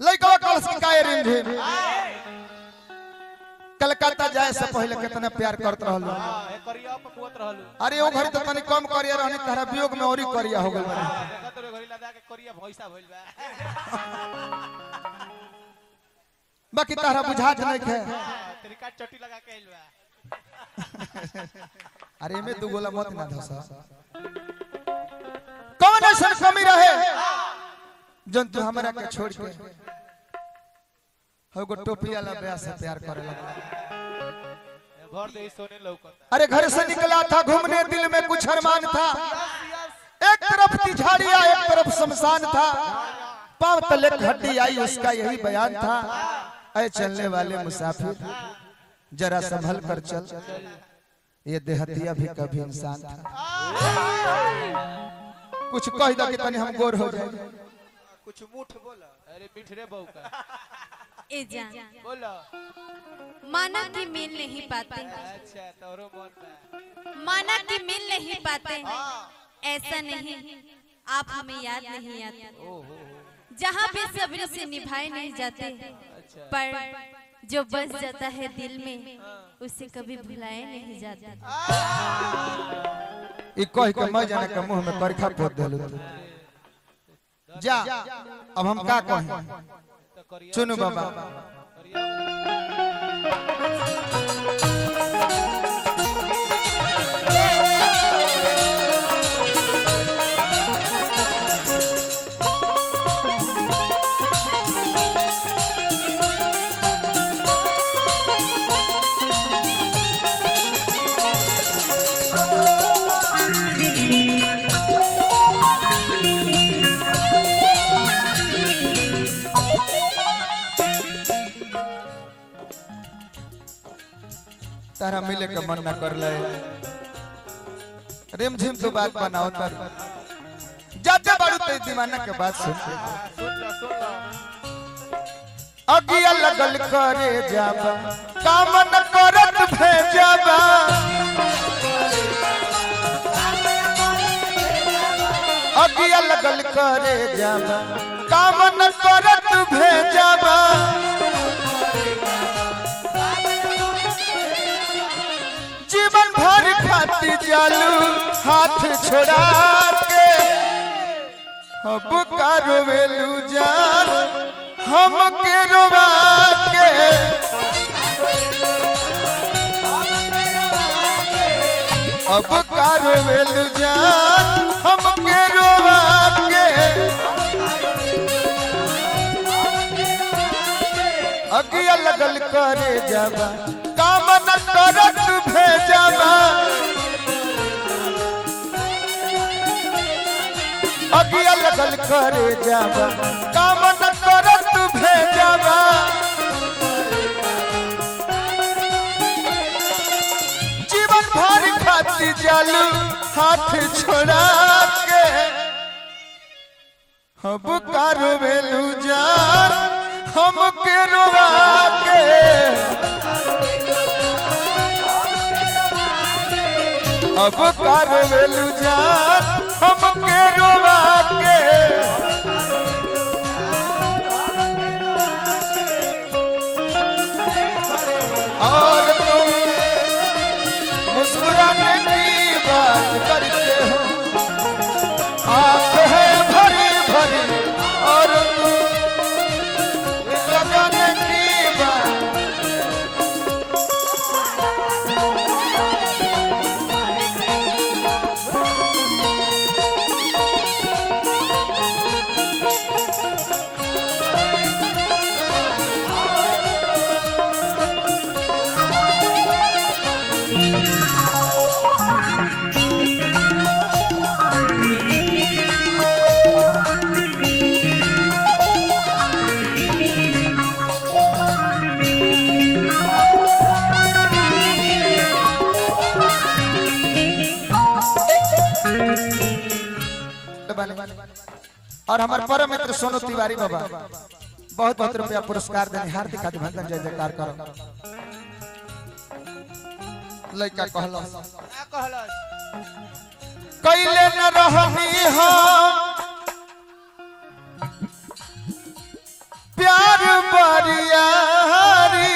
लइकवा कलस के काहे रिमझिम कलकत्ता जाए से पहले कितना प्यार करत रहल हाँ, ए करिया पकुवत रहलू अरे ओ घड़ी तो तनी कम करिया रहनी तहरा वियोग में औरी करिया हो गइल बानी। देखा तोरे घरी लदा के करिया भैंसा भइल बा बाकी तहरा बुझात नहीं खे तरीका चोटी लगा के आइल बा अरे में दू गोला मत ना धसा कौन ऐसा कमी रहे जन तू हमरा के छोड़ के हो गो टोपी वाला ब्याह से प्यार करे लगा ए, भर दे सोने लौकता अरे घर से निकला था घूमने दिल में कुछ अरमान था एक तरफ तिझाड़िया एक तरफ शमशान था पांव तले एक हड्डी आई उसका यही बयान था ऐ चलने वाले मुसाफिर जरा संभल कर चल ये देहतिया भी कभी इंसान था कुछ कह दो कि तनी हम गोर हो जाए कुछ मुठ बोला अरे मिठरे बहू का ए जान बोलो माना कि मिल नहीं पाते अच्छा तोरो मन बा माना कि मिल नहीं पाते ऐसा नहीं आप हमें याद नहीं आते ओहो जहाँ भी सब्र से निभाए नहीं जाते अच्छा पर जो बस जाता है दिल में उसे कभी भुलाए नहीं जाते ई कह के मैं जाने के मुंह में करखा पोत देलू जा अब हम का कहें तो करिया चुनु बाबा करिया तारा मिले के मन ना कर ले रिम झिम तो बात बनाओ तर जाते बाड़ू ते दीवाना के बात सुन सुन लो सुन लो अगिया लगल करे जाबा काम न करत भेजाबा अगिया लगल करे जाबा काम न करत भेजाबा जीवन भर खाती जालू हाथ छोड़ा के अब कारो वेलू जान हम के रोवा के अब कारो वेलू जान हम के रोवा के अगिया लगल करे जाबा काम न करत भेजाबा अगिया लगल करे जाबा काम न करत भेजाबा जीवन भर खाती जालू हाथ छोड़ा के अब कारो वेलू जान हम के रोवा के अब कारो वेलू जान हम के रोवा के और तुम मुस्कुराने की बात करते हो आंख है भरी भरी और तुम लगाने की बात और हमारे परम मित्र सोनू तिवारी बाबा बहुत बहुत रुपया पुरस्कार देने हार्दिक अभिनंदन जय जयकार करो लड़का कहलो का कहलस कैले न रहनी हम प्यार बरियारी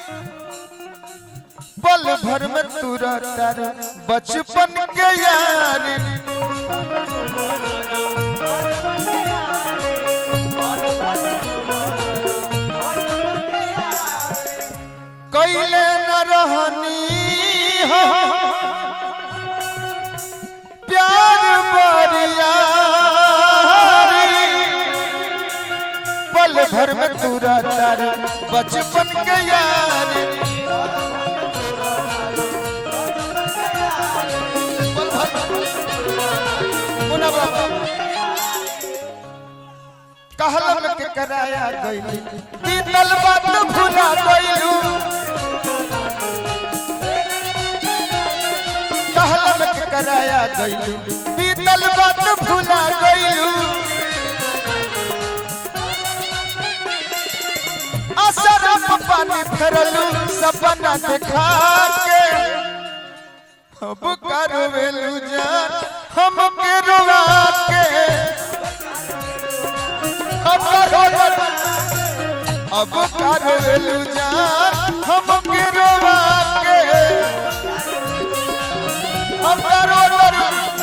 पल भर में तू रहता रे बचपन के यारी कैले न रहनी हो प्यार बरियारी पल भर में तू रहता रे बचपन के यारी पल भर मुन्ना बाबा कहलम के कराया गइली बीतल बात भुला गइलू कहलम के कराया गइलू बीतल बात भुला गइलू असरफ पानी फेरलू सपना देखा के अब करवेलू जान हम के रुआ के अब करवेलू अब करवेलू जान हम के रुआ के अब करवेलू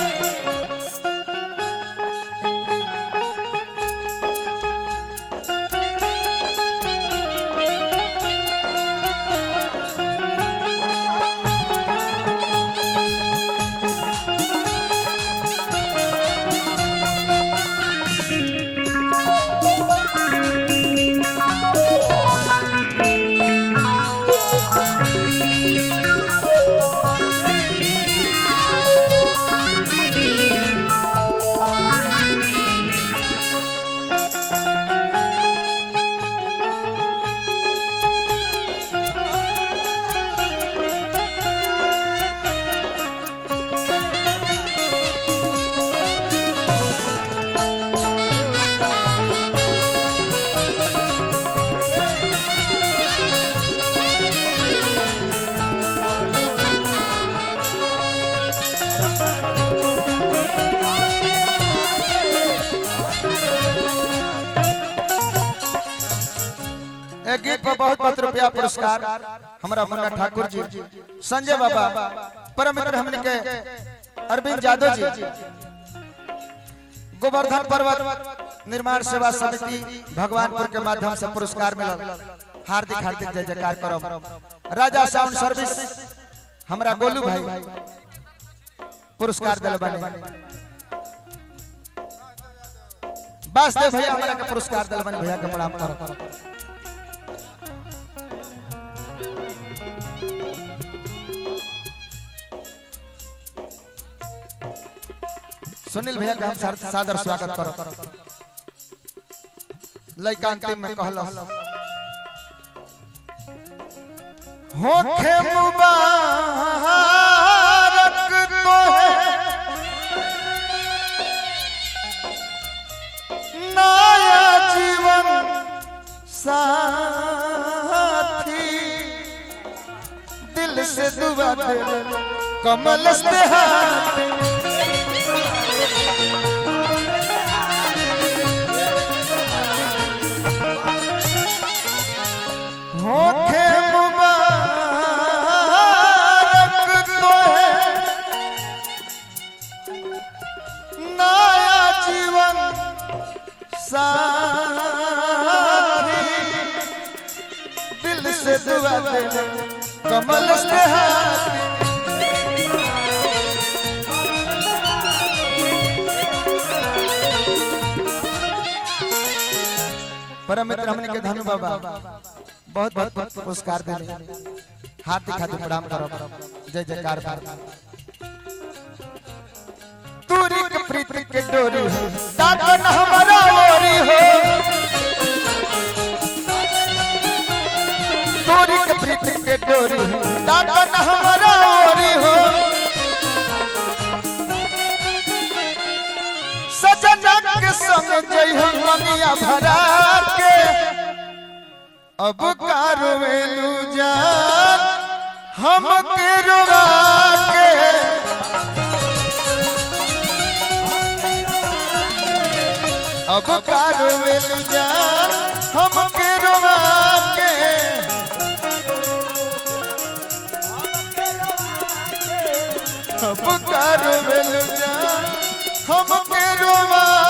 एक गीत पर बहुत बहुत रुपया पुरस्कार हमारा मुन्ना ठाकुर जी संजय बाबा परम मित्र हमने के अरविंद यादव जी गोवर्धन पर्वत निर्माण सेवा समिति भगवानपुर के माध्यम से पुरस्कार मिलल हार्दिक हार्दिक जय जयकार करो राजा साउंड सर्विस हमारा गोलू भाई पुरस्कार दिल बने वासदेव भैया हमारा के पुरस्कार दिल बने भैया के प्रणाम करो सुनील भैया का हम सार- सादर स्वागत करो लइका अंतिम में कहल होखे मुबारक तोहे नया जीवन साथी दिल से दुआ दे कमल से हाथ होखे मुबारक तोहे नया जीवन साथी दिल से दुआ दे कमल से हाथ परम मित्र हमने के धनु बाबा बहुत बहुत बहुत पुरस्कार दिले हार्दिक हार्दिक प्रणाम करो जय जयकार बार दूरी के प्रीति के डोरी हो दादन हमारा ओरी हो दूरी के प्रीति के डोरी हो दादन हमारा ओरी हो सजना के संग जई हम मनिया भरा के अब कारवेलू जान हम के रुवा के अब कारवेलू जान हम के रुवा रोवेल जा हमके रोवा